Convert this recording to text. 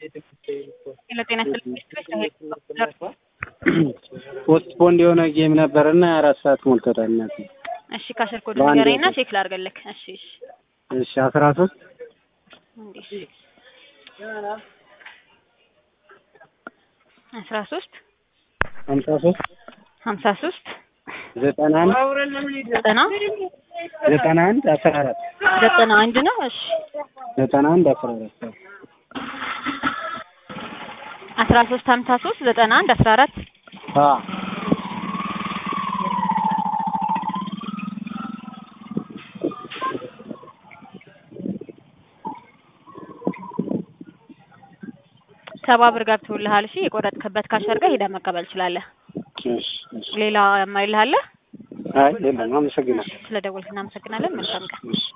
ለጤና ፖስት ፖንድ የሆነ ጌም ነበርና አራት ሰዓት ሞልቶታል። እናቴ እሺ ካሸር ኮድ በአንድ ንገረኝና ወቅት። ቼክ ላድርግልህ። እሺ እሺ እሺ አስራ ሶስት እንዴ አስራ ሶስት ሀምሳ ሶስት ሀምሳ ሶስት ዘጠና አንድ ዘጠና ዘጠና አንድ አስራ አራት ዘጠና አንድ ነው። እሺ ዘጠና አንድ አስራ አራት አስራ ሶስት ሀምሳ ሶስት ዘጠና አንድ አስራ አራት አ ሰባ ብር ገብቶልሃል። እሺ የቆረጥክበት ካሸር ጋር ሄደህ መቀበል ትችላለህ። እሺ እሺ ሌላ የማይልህ አለ? አይ የለም አመሰግናለሁ ስለ ደወልክ እናመሰግናለን። መልካም ቀን። እሺ